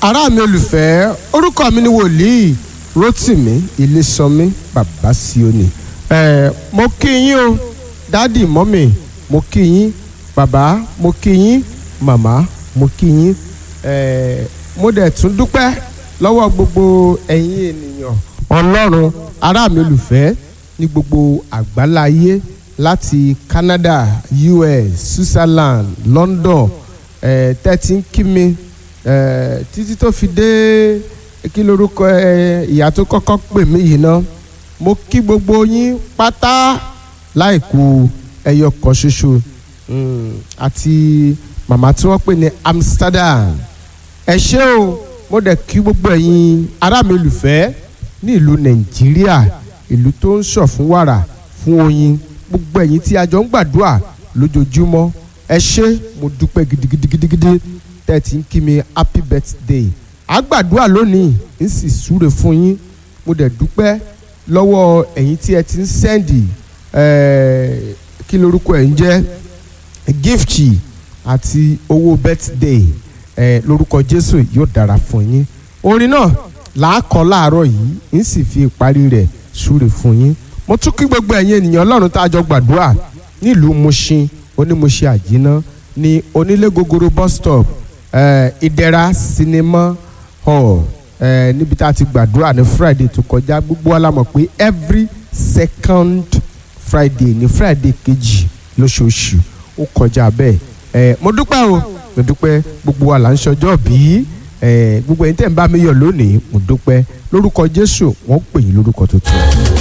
ará mi olùfẹ́ orúkọ mi ni wòlíì rotimi ilésànmí bàbá síónì ẹ mo kí yín o dádì mọ́mì mo kí yín bàbá mo kí yín màmá mo kí yín ẹ mo dẹ̀ tún dúpẹ́ lọ́wọ́ gbogbo ẹ̀yin ènìyàn ọlọ́run ará mi olùfẹ́ ní gbogbo àgbáláyé láti Canada US Switzerland London ẹ tẹ́tí ń kí mi ẹ títí tó fi dé kí lorúkọ ẹ ìyá tó kọ́kọ́ pè mí yìí ná mo kí gbogbo yín pátá láìkù ẹyọ kan ṣoṣo àti màmá tí wọ́n pè ní Amsterdam ẹ ṣé o mo dẹ̀ kí gbogbo ẹ̀yin ará mi olùfẹ́ ní ìlú Nàìjíríà ìlú tó ń ṣọ̀ fún wàrà fún oyin gbogbo ẹ̀yin tí a jọ ń gbàdúrà lójoojúmọ́ ẹ ṣé mo dúpẹ́ gidigidigidigidi tẹ́ ẹ ti ń kí mi happy birthday a gbàdúrà lónìí ń sì súre fún yín mo dẹ̀ dúpẹ́ lọ́wọ́ ẹ̀yin tí ẹ ti ń sẹ́ndì kí lorúkọ ẹ̀ ń jẹ́ gift àti owó birthday eh, lórúkọ Jésù yóò dára fún yín orin náà làákọ láàárọ̀ yìí ń sì fi ìparí rẹ̀ súre fún yín mo tún kí gbogbo ẹ̀yin ènìyàn Ọlọ́run tá a jọ gbàdúrà nílùú Mushin onímọ̀ṣẹ́ àjínà ní onílé gogoro bus stop ìdẹ̀ra sinimá hall eh, níbi tá a ti gbàdúrà ní Friday tó kọjá gbogbo wa la mọ̀ pé every second Friday ní Friday kejì lóṣooṣù ó kọjá bẹ́ẹ̀ eh, mo dúpẹ́ o mo dúpẹ́ gbogbo wa là ń ṣọjọ́ bí gbogbo ẹ̀yin tẹ̀ ń bá mi yọ̀ lónìí mo dúpẹ́ lórúkọ Jésù wọ́n pè yín lórúkọ tuntun.